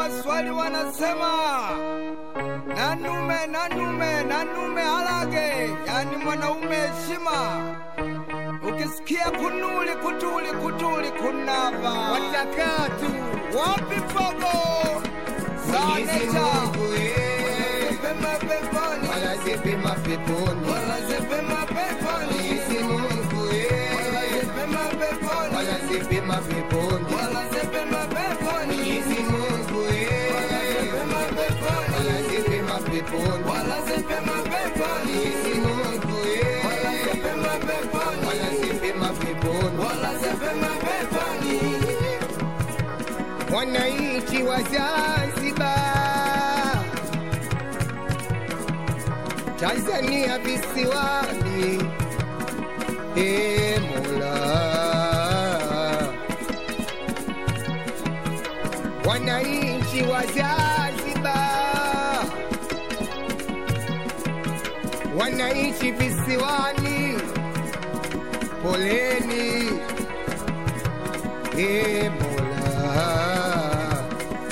Waswahili wanasema nanume nanume nanume alage, yani mwanaume heshima. Ukisikia kunuli kutuli kutuli kunava watakatu wapi fogo Mwenyezi sanecha Mungu eh, pema peponi walazipe mapeponi wanazipema peponi Mwenyezi Mungu eh, wanazipema peponi walazipe mapeponi wanazipema peponi Mwenyezi Mungu eh, wanazipema peponi walazipe mapeponi wanazipema peponi Mwenyezi Mungu eh, wanazipema peponi walazipe mapeponi wanazipema peponi wananchi wa Zanzibar, Tanzania visiwani, e Mola, wananchi wa Zanzibar, wananchi visiwani, poleni e Mola,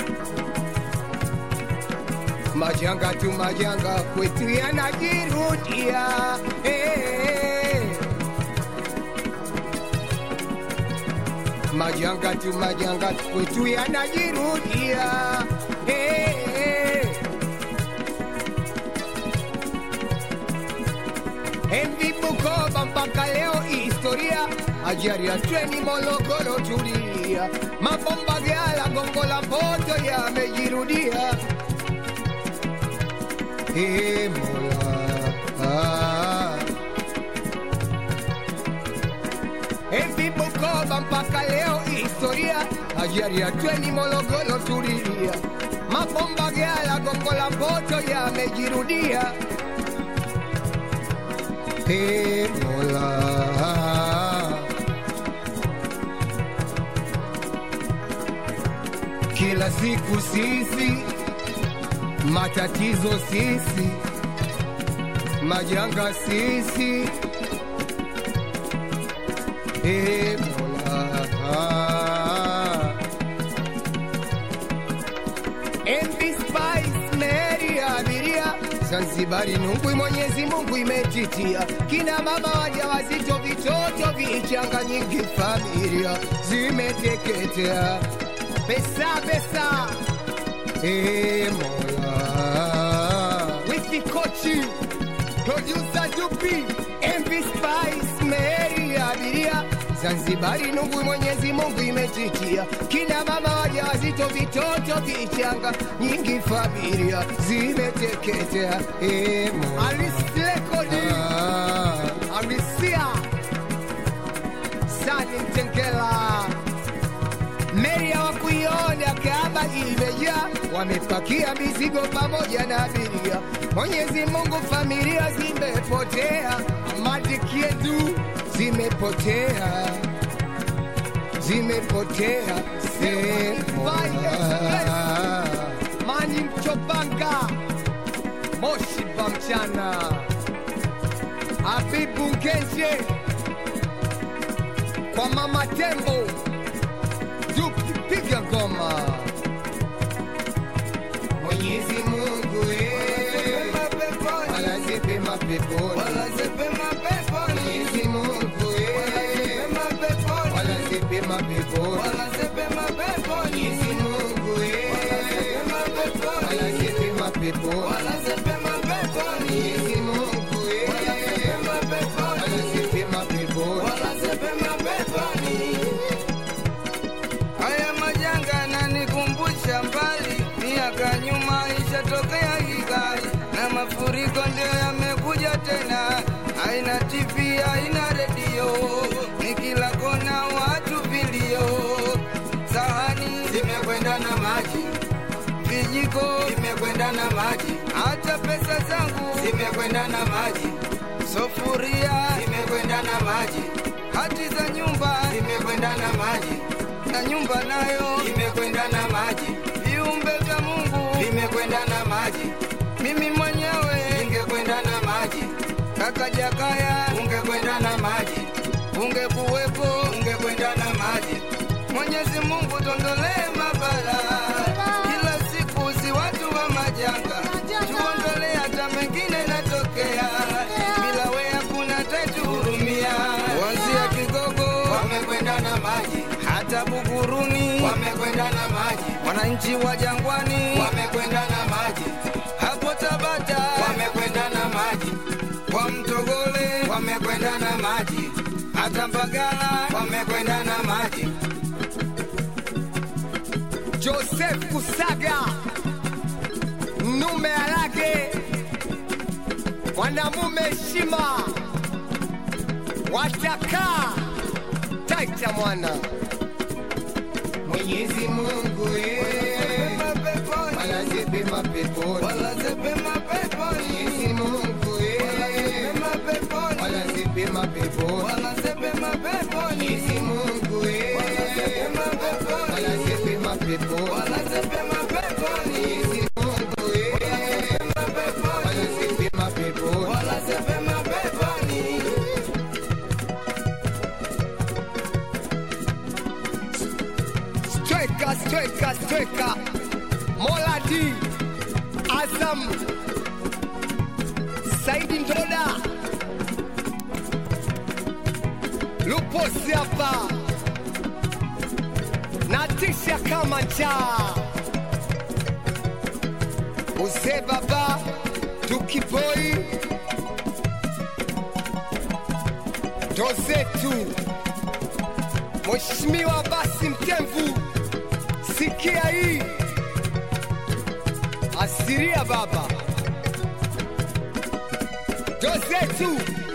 majanga tu majanga kwetu yanajirudia eh. Majanga tu majanga kwetu yanajirudia eh. Envi Bukoba mpaka leo historia, ajali ya treni Morogoro tulia, mabomba Gyala, Gongo la Mboto yamejirudia. Ee Mola, ah. Envi Bukoba mpaka leo historia, ajali ya treni Morogoro tulia, mabomba Gyala, Gongo la Mboto yamejirudia. Ee Mola, kila siku sisi matatizo sisi majanga sisi Ee Mola, MV Spice Mary abiria Zanzibari nungwi Mwenyezi Mungu imetitia kina mama wajawazito vitoto vichanga nyingi familia zimeteketea pesa pesa Ee Mola Wifi Kochi Producer Dupi MV Spice Mary abiria Zanzibari nungwi Mwenyezi Mungu imetitia kina mama wajawazito vitoto vichanga nyingi familia zimeteketea Ee Mola Alislekodi Ah. Alisia Sani Mtengela Meri hawakuiona kama imejaa, wamepakia mizigo pamoja na abiria. Mwenyezi Mungu, familia zimepotea, matiki yetu zimepotea, zimepotea. Mola. Mani Mchopanga, Moshi Bamchana, Habibu Ngenje, kwa Mama Tembo, Duki piga ngoma. Mwenyezi Mungu eh, walazipe mapeponi Mwenyezi Mungu eh, walazipe mapeponi Mwenyezi Mungu eh, walazipe mapeponi Mwenyezi Mungu eh, walazipe mapeponi Haya majanga yananikumbusha mbali, miaka nyuma ishatokea Kigali na mafuriko ndio yamekuja tena. Haina TV, haina redio, ni kila kona watu vilio. Sahani zimekwenda na maji, vijiko vimekwenda na maji, hata pesa zangu zimekwenda na maji, sufuria zimekwenda na maji, hati za nyumba zimekwenda na maji na nyumba nayo imekwenda na maji, viumbe vya Mungu vimekwenda na maji, mimi mwenyewe ningekwenda na maji, kaka Jakaya ungekwenda na maji, ungekuwepo ungekwenda na maji. Mwenyezi Mungu tondolee mabala kila wamekwenda na maji, wananchi wa Jangwani wamekwenda na maji, hapo Tabata wamekwenda na maji, kwa Mtogole wamekwenda na maji, hata Mbagala wamekwenda na maji. Joseph Kusaga Nume Alage mwanamume heshima watakaa taita mwana Mwenyezi Mungu eh, peponi walaze pema peponi. walaze pema peponi Mwenyezi Mungu eh, pema peponi walaze pema peponi. walaze pema peponi Mwenyezi Mungu eh, pema peponi walaze pema peponi. walaze pema peponi Mwenyezi Mungu eh, pema peponi walaze pema peponi. walaze pema peponi Stweka, stweka, stweka Moladi Azam Saidi Ndoda Luposi hapa natisha kama njaa Uzee baba tukipoi ndo zetu Mheshimiwa basi Mtemvu, sikia hii asiria baba, ndo zetu